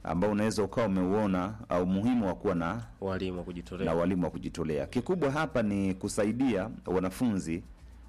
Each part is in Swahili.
ambao unaweza ukawa umeuona au muhimu wa kuwa na walimu wa na kujitolea walimu wa kujitolea. Kikubwa hapa ni kusaidia wanafunzi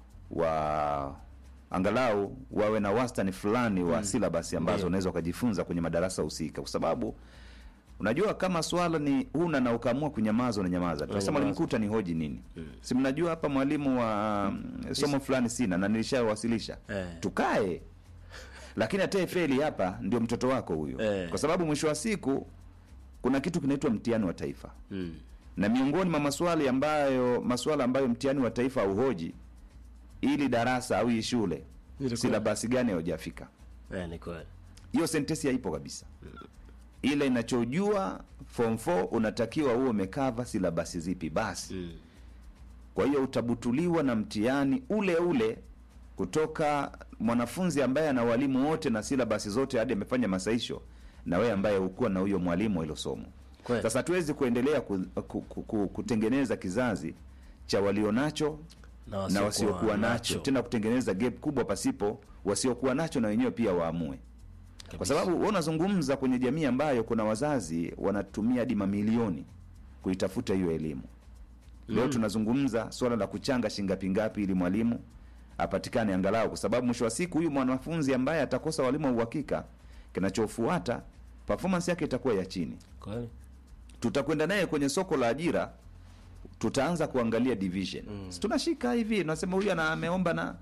wa angalau wawe na wastani fulani wa mm. silabasi ambazo Ndio. unaweza ukajifunza kwenye madarasa husika, kwa sababu unajua kama swala ni huna na ukaamua kunyamaza, unanyamaza tu. Sasa Unanyamaza. mwalimu kuta ni hoji nini? Si mnajua hapa mwalimu wa mm, somo fulani sina na nilishawasilisha Eh. tukae lakini hata feli hapa ndio mtoto wako huyo Eh. kwa sababu mwisho wa siku kuna kitu kinaitwa mtihani wa taifa mm. na miongoni mwa maswali ambayo maswala ambayo mtihani wa taifa hauhoji ili darasa au hii shule Ilikuwa- silabasi gani haujafika eh, ni kweli hiyo sentensi haipo kabisa ile inachojua form 4 unatakiwa uwe umekava silabasi zipi basi mm. kwa hiyo utabutuliwa na mtihani ule ule kutoka mwanafunzi ambaye ana walimu wote na silabasi zote hadi amefanya masaisho na wewe ambaye hukuwa na huyo mwalimu wa hilo somo Kweli. sasa hatuwezi kuendelea ku, ku, ku, ku, kutengeneza kizazi cha walionacho na na wasiokuwa nacho tena kutengeneza gap kubwa pasipo wasiokuwa nacho na wenyewe pia waamue kwa sababu wewe unazungumza kwenye jamii ambayo kuna wazazi wanatumia hadi mamilioni kuitafuta hiyo elimu leo tunazungumza swala la kuchanga shingapi ngapi ili mwalimu apatikane angalau kwa sababu mwisho wa siku huyu mwanafunzi ambaye atakosa walimu wa uhakika kinachofuata performance yake itakuwa ya chini kweli tutakwenda naye kwenye soko la ajira tutaanza kuangalia division mm. tunashika hivi nasema huyu ana ameomba na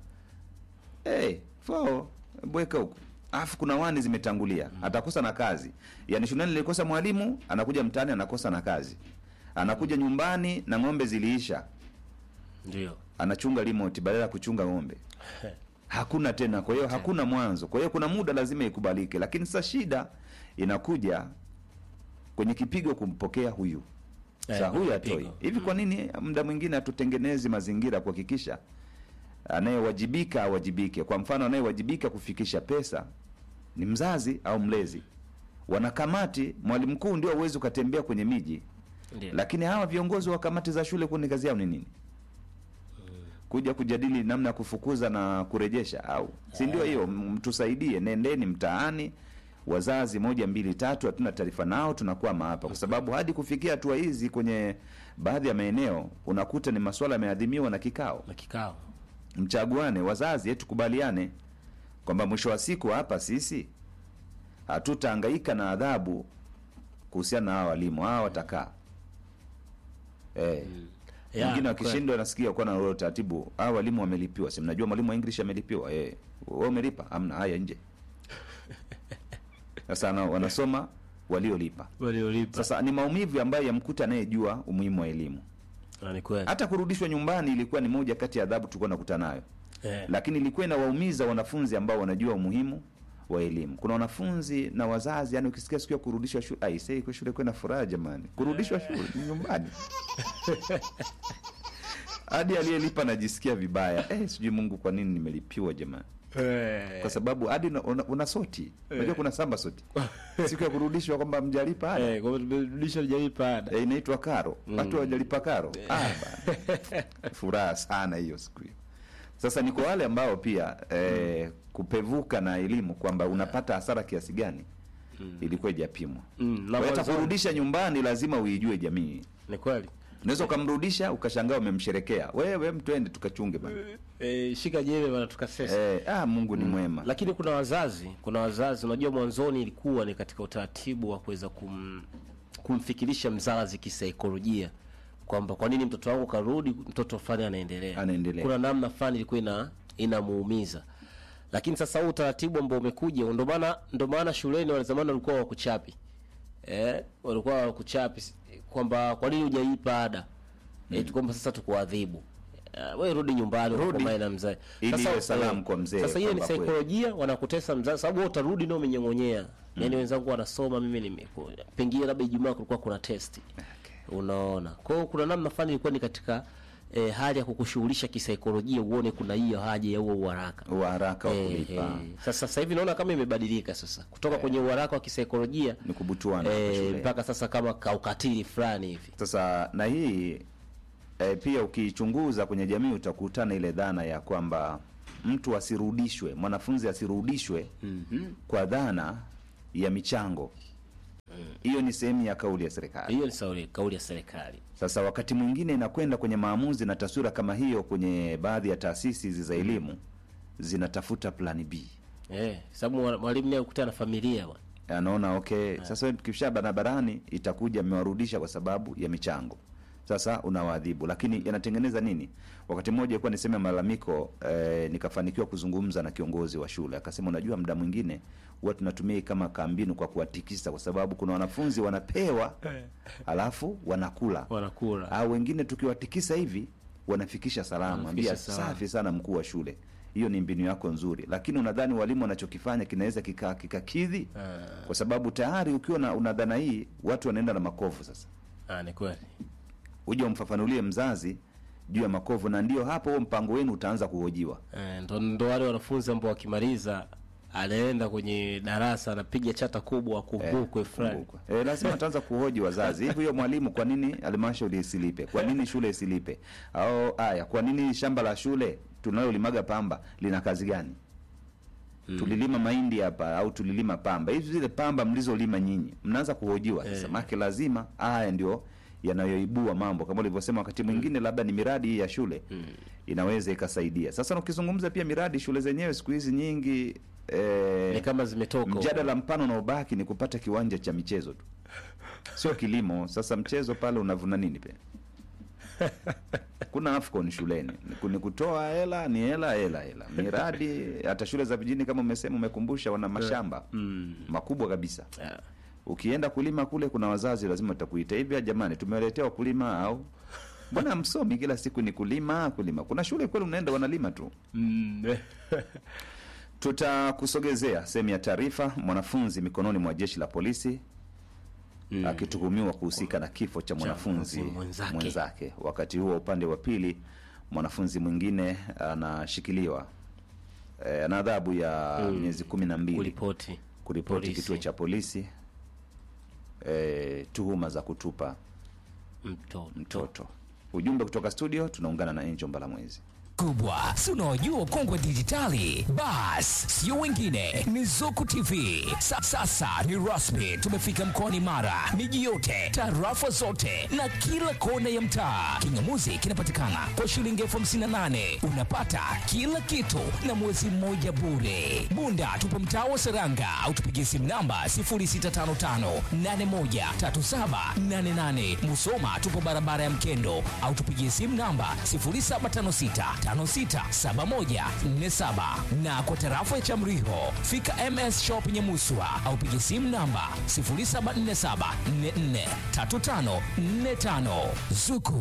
hey, fo bweka huku alafu kuna wani zimetangulia mm. atakosa na kazi yani shuleni nilikosa mwalimu anakuja mtaani anakosa na kazi anakuja nyumbani na ng'ombe ziliisha ndio anachunga remote badala ya kuchunga ng'ombe hakuna tena kwa hiyo hakuna mwanzo kwa hiyo kuna muda lazima ikubalike lakini sasa shida inakuja kwenye kipigo kumpokea huyu Eh, sa huyu kwenye atoi kipigo. hivi kwa nini muda mwingine hatutengenezi mazingira kuhakikisha anayewajibika awajibike kwa mfano anayewajibika kufikisha pesa ni mzazi au mlezi wanakamati mwalimu mkuu ndio uwezi ukatembea kwenye miji ndio lakini hawa viongozi wa kamati za shule kuni kazi yao ni nini kuja kujadili namna ya kufukuza na kurejesha au si ndio hiyo M- mtusaidie nendeni mtaani wazazi moja mbili tatu hatuna taarifa nao tunakwama hapa kwa sababu hadi kufikia hatua hizi kwenye baadhi ya maeneo unakuta ni maswala yameadhimiwa na kikao na kikao mchaguane wazazi eh, tukubaliane kwamba mwisho wa siku hapa sisi hatutahangaika na adhabu kuhusiana na hawa walimu hawa watakaa eh, Ya, wengine kweli. wakishindwa nasikia kuwa na ule utaratibu hawa walimu wamelipiwa si mnajua mwalimu wa english amelipiwa eh, wewe umelipa amna haya nje sasa na- wanasoma waliolipa waliolipa sasa ni maumivu ambayo yamkuta anayejua umuhimu wa elimu Na ni kweli hata kurudishwa nyumbani ilikuwa ni moja kati ya adhabu tulikuwa nakuta nayo eh, lakini ilikuwa inawaumiza wanafunzi ambao wanajua umuhimu wa elimu kuna wanafunzi na wazazi yani ukisikia siku ya kurudishwa shule aisee kwa shule kwenda furaha jamani kurudishwa shule ni nyumbani hadi aliyelipa najisikia vibaya eh, sijui mungu kwa nini nimelipiwa jamani eh, kwa sababu hadi una, una, una soti unajua kuna samba soti siku ya kurudishwa kwamba mjalipa ada eh, kwa sababu tumerudisha hujalipa ada eh, inaitwa karo watu hawajalipa karo ah, bana. furaha sana hiyo siku hiyo sasa ni kwa wale ambao pia eh, kupevuka na elimu kwamba unapata hasara kiasi gani ilikuwa ijapimwa Mm, na Kwa hiyo hata mwanzoni- kurudisha nyumbani lazima uijue jamii ni kweli unaweza ukamrudisha ukashangaa umemsherekea wewe mtwende tukachunge bana eh, shika jembe bana tukasesa eh, ah, mungu ni mwema lakini kuna wazazi kuna wazazi unajua mwanzoni ilikuwa ni katika utaratibu wa kuweza kum, kumfikirisha mzazi kisaikolojia kwamba kwa nini mtoto wangu karudi mtoto fulani anaendelea Anaendelea. kuna namna fulani ilikuwa ina inamuumiza lakini sasa huu utaratibu ambao umekuja ndo maana ndo maana shuleni wale zamani walikuwa wakuchapi eh, walikuwa wakuchapi kwamba kwa nini hujaipa ada mm. eh, kwamba sasa tukuadhibu Uh, we rudi nyumbani Rudi. ukakomae na mzee Ili Sasa, iwe salamu eh, kwa mzee sasa ile ni kwamba kweli. saikolojia wanakutesa mzazi sababu wewe utarudi nao umenyong'onyea yaani wenzangu wanasoma mimi nimeku pengine labda ijumaa kulikuwa kuna testi unaona kwa hiyo kuna namna fulani ilikuwa ni katika eh, hali ya kukushughulisha kisaikolojia uone kuna hiyo haja ya huo uharaka wa haraka wa Eh, kulipa eh. Sasa sasa hivi naona kama imebadilika sasa kutoka kwenye uharaka wa kisaikolojia ni kubutuana hapa eh, shuleni. mpaka sasa kama kaukatili fulani hivi Sasa na hii e, pia ukiichunguza kwenye jamii utakutana ile dhana ya kwamba mtu asirudishwe, mwanafunzi asirudishwe mm-hmm. kwa dhana ya michango hiyo ni sehemu ya kauli ya serikali hiyo ni sauri, kauli ya serikali sasa wakati mwingine inakwenda kwenye maamuzi na taswira kama hiyo kwenye baadhi ya taasisi hizi za elimu zinatafuta plan b eh, sababu mwa- mwalimu naye ukutana na familia bwana anaona okay sasa tukisha barabarani itakuja mmewarudisha kwa sababu ya michango sasa unawaadhibu lakini yanatengeneza nini wakati mmoja ilikuwa niseme malalamiko eh, nikafanikiwa kuzungumza na kiongozi wa shule akasema unajua muda mwingine huwa tunatumia hii kama kambinu kwa kuwatikisa kwa sababu kuna wanafunzi wanapewa alafu wanakula wanakula au wengine tukiwatikisa hivi wanafikisha salama Wanafikisha ambia salama. safi sana mkuu wa shule hiyo ni mbinu yako nzuri lakini unadhani walimu wanachokifanya kinaweza kika- kikakidhi Ah. kwa sababu tayari ukiwa na una dhana hii watu wanaenda na makovu sasa ah, ni kweli uje umfafanulie mzazi juu ya makovu na ndio hapo huo mpango wenu utaanza kuhojiwa eh, ndo, ndo wale wanafunzi ambao wakimaliza anaenda kwenye darasa anapiga chata kubwa akumbukwe fulani Kumbukwa. Eh, lazima ataanza kuhoji wazazi hivi huyo mwalimu kwa nini halmashauri isilipe kwa nini shule isilipe au haya kwa nini shamba la shule tunalolimaga pamba lina kazi gani tulilima mahindi hapa au tulilima pamba hivi zile pamba mlizolima nyinyi mnaanza kuhojiwa sasa Eh. make lazima haya ndio yanayoibua mambo kama ulivyosema wakati mwingine labda ni miradi hii ya shule inaweza ikasaidia sasa ukizungumza pia miradi shule zenyewe siku hizi nyingi eh, ni kama zimetoka huko. mjadala mpana unaobaki ni kupata kiwanja cha michezo tu sio kilimo sasa mchezo pale unavuna nini pia kuna afcon shuleni Ni ku- ni kutoa hela ni hela hela hela miradi hata shule za vijijini kama umesema umekumbusha wana mashamba mm. makubwa kabisa yeah. ukienda kulima kule kuna wazazi lazima utakuita hivi jamani tumewaletea wakulima au mbona msomi kila siku ni kulima kulima kuna shule kweli unaenda wanalima tu mm. tutakusogezea sehemu ya taarifa mwanafunzi mikononi mwa jeshi la polisi Mm. akituhumiwa kuhusika na kifo cha mwanafunzi mwanafunzi mwenzake. mwenzake. Wakati huo upande wa pili, mwanafunzi mwingine anashikiliwa e, ana adhabu ya Mm. miezi kumi na mbili kuripoti kuripoti polisi. kituo cha polisi e, tuhuma za kutupa mtoto mtoto. Ujumbe kutoka studio, tunaungana na Angel Mbalamwezi. kubwa si unaojua ukongwe dijitali bas sio wengine ni zuku tv Sa, sasa ni rasmi tumefika mkoani mara miji yote tarafa zote na kila kona ya mtaa kingamuzi kinapatikana kwa shilingi elfu hamsini na nane unapata kila kitu na mwezi mmoja bure bunda tupo mtaa wa seranga au tupigie simu namba 0655813788 musoma tupo barabara ya mkendo au tupigie simu namba 0756567147 na kwa tarafa ya chamriho fika ms shop nyemuswa au pigie simu namba 0747443545 zuku